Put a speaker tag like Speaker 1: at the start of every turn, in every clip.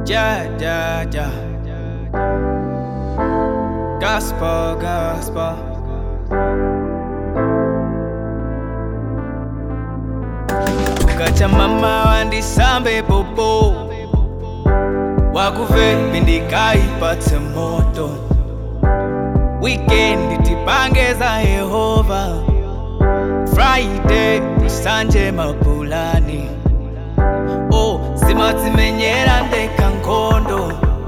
Speaker 1: Yeah, yeah, yeah. Gospel, gospel. Ukacha mama wandisambe popo wakuve ndikaipatse moto weekend tipange za yehova friday tusanje mapulani oh zimadzimenyera ndeka nkhondo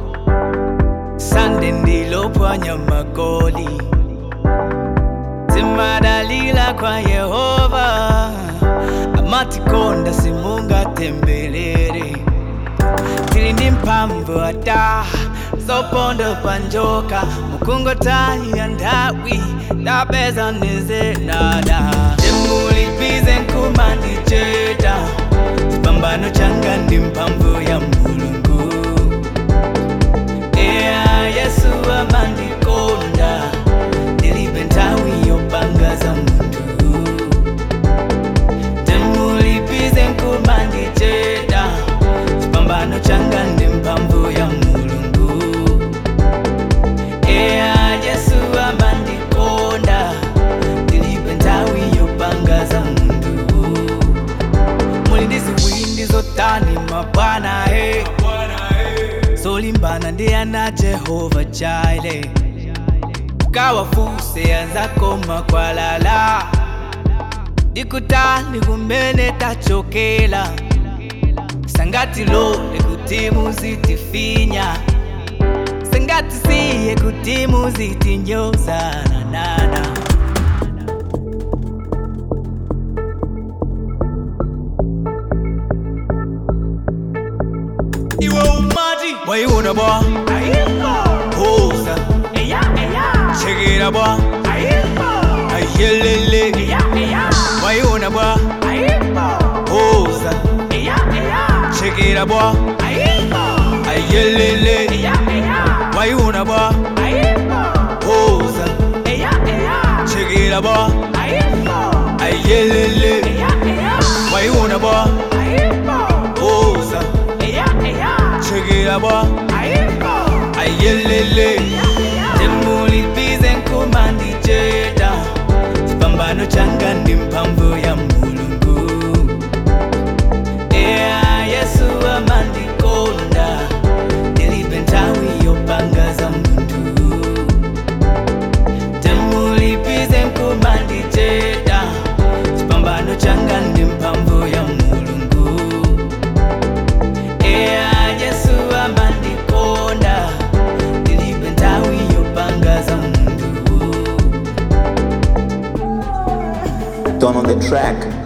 Speaker 1: sande ndilopwanya magoli zimadalila kwa yehova amatikonda simungatembelere tili ndi mphamvu ata zoponda panjoka mukungotaya nthawi tapeza nezenada temulipize nkumandicheta chipambano changa ndi mphamvu ya mulungu eya yesu amandikonda ndilibe nthawi yopanga za munthu temulipize nkumandicheta chipambano changa ndi mphamvu ya mulungu eya yesu amandikonda ndilibe nthawi yopanga za munthu muli ndi ziwindi zotani mabwana he zolimbana ndi ana jehova jaile ukawafuse anzako makwalala ndikutali kumene tachokela sangati lole kuti muzitifinya sangati siye kuti muzitinyozana nana iwe umati waiona bwa hoza chekera bwa ayelele waiona bwa hoza chekera bwa ayelele waiona bwa hoza chekera bwa ayelele waiona bwa hoza chekera bwa ayelele temulipize nkumandicheta chipambano changa ndi mphamvu ya mulungu eya yesu amandikonda ndilibe nthawi yopanga za munthu temulipize nkumandicheta chipambano changa ndi mphamvu ya mulungu eya yesu amandikonda ndilibe nthawi yopanga za munthu
Speaker 2: Done on the track.